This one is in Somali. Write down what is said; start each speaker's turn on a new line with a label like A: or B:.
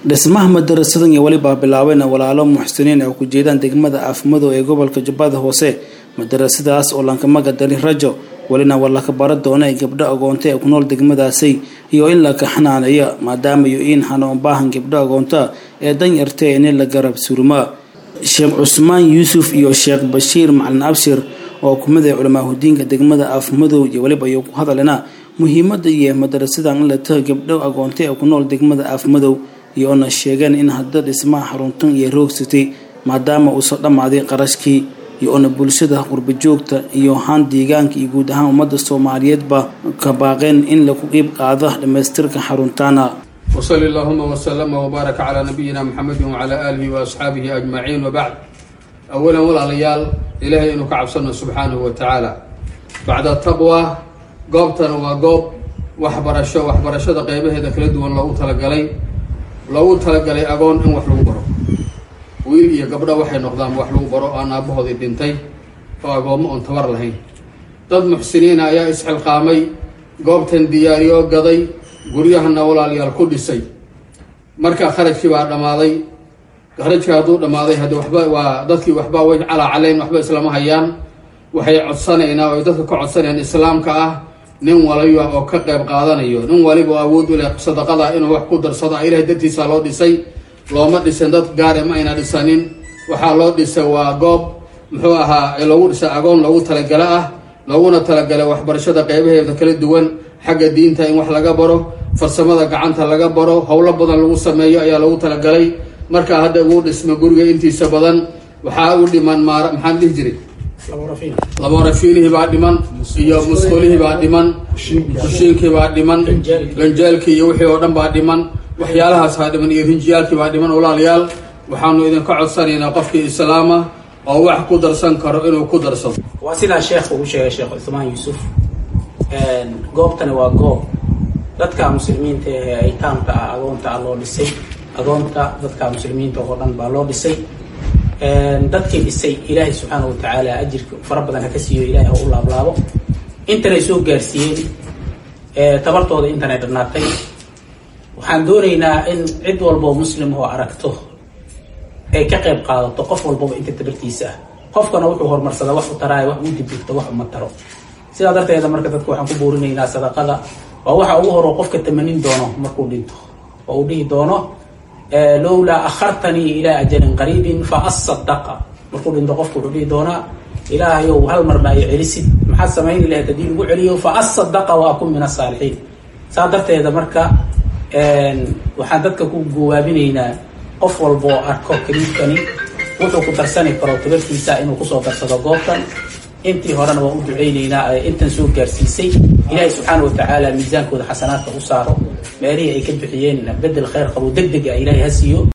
A: dhismaha madarasadan iyo welibaa bilaabeyna walaalo muxsiniin ay ku jeedaan degmada afmadow ee gobolka jubbada hoose madarasadaas oo lankamaga dari rajo welina waa laka bara doona ay gabdho agoonta ee ku nool degmadaasi iyo in la kaxanaaneeyo maadaama iyo in hanuun baahan gabdho agoonta ee danyarta in la garab surmaa sheekh cusmaan yuusuf iyo sheekh bashiir macalin abshir oo kumid ah culamaahudiinka degmada afmadow iyo weliba iyo ku hadalena muhiimada iyo madarasadan in la taha gabdho agoonta ee ku nool degmada afmadow iyoona sheegeen in hadda dhismaha xaruntan iyo roogsatay maadaama uuso dhammaaday qarashkii iyo-ona bulshada qurbajoogta iyo haan deegaanka iyo guud ahaan ummadda soomaaliyeedba ka baaqeen in lagu qiib qaado dhammaystirka xaruntaana
B: wsali allahuma wslama wbaaraka calaa nabiyina muxamedi wacalaa aalihi waasxaabihi ajmaciin wabacd awalan walaalayaal ilaahay inuu ka cabsano subxaanahu wa tacaala bacda taqwa goobtana waa goob waxbarasho waxbarashada qeybaheeda kala duwan loogu talagalay loogu talagalay agoon in wax lagu baro wiil iyo gabdho waxay noqdaan wax lagu baro aan aabbahoodii dhintay oo agoommo oon tabar lahayn dad muxsiniina ayaa isxilqaamay goobtan diyaariyo gaday guryahana walaalayaal ku dhisay marka kharajkii baa dhammaaday kharajkii hadduu dhammaaday haddii waxba waa dadkii waxba way calaacalayn waxba islama hayaan waxay codsanaynaa oo ay dadka ka codsanayaan islaamka ah nin waliba oo ka qayb qaadanayo nin waliba oo awood u leh sadaqada inuu wax ku darsado ilahay dartiisa loo dhisay looma dhisin dad gaare ma ayna dhisanin waxaa loo dhisay waa goob muxuu ahaa loogu dhisay agoon loogu talagalo ah looguna talagalay waxbarashada qeybaheeda kala duwan xagga diinta in wax laga baro farsamada gacanta laga baro howlo badan lagu sameeyo ayaa loogu talagalay markaa hadda ugu dhisma guriga intiisa badan waxaa u dhiman maar maxaan dhihi jiray laborafiilihii baa dhiman iyo musqulihii baa dhiman kushiinkii baa dhiman ganjaalkii iyo wixii oo dhan baa dhiman waxyaalahaas baa dhiman iyo rinjiyaalkii baa dhiman walaalayaal waxaanu idinka codsanaynaa qofkii islaama oo wax ku darsan karo inuu ku darsado
C: waa sidaa sheekhu uu sheegay sheekh cuthmaan yuusuf goobtani waa goob dadka muslimiinta ee aytaamka ah agoonta ah loo dhisay agoonta dadka muslimiinta oo dhan baa loo dhisay dadkii dhisay ilaahay subxaana wa tacaala ajirka fara badan ha ka siiyo ilahay ha u laablaabo intanay soo gaarsiiyeen tabartooda intanay dhannaatay waxaan doonaynaa in cid walboo muslim oo aragto ay ka qayb qaadato qof walbaba inta tabartiisa ah qofkana wuxuu horumarsadaa wax u taraayo wax uu dibdigto wax uma taro sidaa darteeda marka dadka waxaan ku boorinaynaa sadaqada waa waxa ugu horo qofka tamanin doono markuu dhinto oo uu dhihi doono lowlaa akhartanii ilaa ajalin qariibin fa asadaqa markuu dhinto qofku wuxuu dhihi doonaa ilaahayow hal mar ma ay celisid maxaad samayni lahayd haddii lagu celiyo fa asadaqa wa akun min asaalixiin saa darteeda marka waxaan dadka ku gawaabinaynaa qof walba oo arko kaliibkani wuxuu ku darsani karo tabartiisa inuu kusoo darsado goobtan intii horena waa u duceyneynaa intan soo gaarsiisay ilaahay subxaana wa tacaala miisaankooda xasanaadka u saaro meelihii ay ka bixiyeen bedel kheyr qabo deg deg ah ilaahay ha siiyo